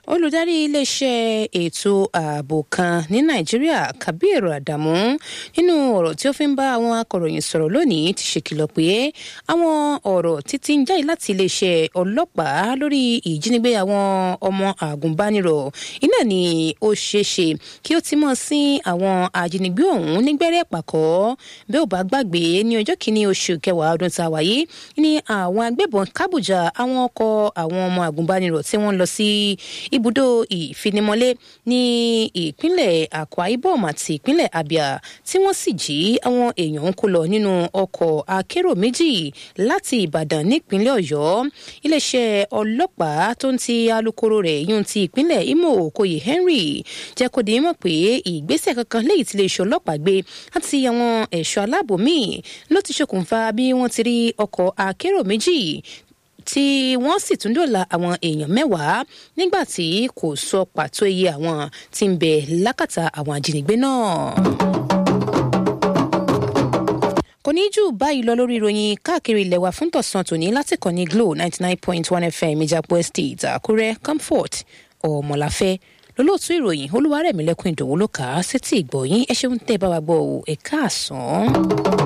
olùdarí iléeṣẹ́ ètò ààbò kan ní nàìjíríà kabir adamu nínú ọ̀rọ̀ tí ó fi ń bá àwọn akọ̀ròyìn sọ̀rọ̀ lónìí ti ṣèkìlọ̀ pé àwọn ọ̀rọ̀ títí ń jáde láti iléeṣẹ́ ọlọ́pàá lórí ìjínigbé àwọn ọmọ àgùnbánirọ̀ iná ni ó ṣeéṣe kí ó ti mọ̀ sí àwọn ajínigbé ọ̀hún nígbẹ́rẹ́ pàkọ́ bí ó bá gbàgbé ní ọjọ́ kìíní oṣù kẹwàá ọdún tá a wáyé ní àwọn agbébọn kábùjà àwọn ọkọ̀ àwọn ọmọ àgùnbánirọ̀ tí wọ́n lọ sí ibùdó ìfinimọ́lé ní ìpínlẹ̀ akwa ibom àti ìpínlẹ̀ abia tí wọ́n sì jí àwọn èèyàn ń kó lọ nínú ọkọ̀ akérò méjì láti ìbàdàn nípínlẹ̀ ọ̀yọ́ iléeṣẹ́ ọlọ́pàá tó ń ti alūkkóró rẹ̀ yún ti ìpínlẹ̀ imo okoye henry jẹ́ kó di mọ̀ pé ìgbésẹ̀ kankan léyìí tí iléeṣẹ́ ọlọ́pàá gbé àti àwọn ẹ̀ṣọ́ aláàbò míì ló ti ṣokùnfà bí wọ́n ti rí ọkọ̀ akérò méjì tí wọ́n sì tún dòla àwọn èèyàn mẹ́wàá nígbà tí kò sọ pàtó iye àwọn tí ń bẹ lákàtà àwọn ajínigbé náà kò ní jù báyìí lọ lórí ìròyìn káàkiri ilẹ̀ wa fún tọ̀sán tòní láti kàn ní glo ninety nine point one fm ìjàpọ̀ estate àkúrẹ́ comfort ọ̀mọ̀láfẹ́ lólóòtú ìròyìn olúwarẹ̀mílẹ́kùn ìdòwú ló kà á sétí ìgbọ̀yìn ẹ ṣeun tẹ́ ẹ bá wa gbọ́ ẹ̀ka àsán.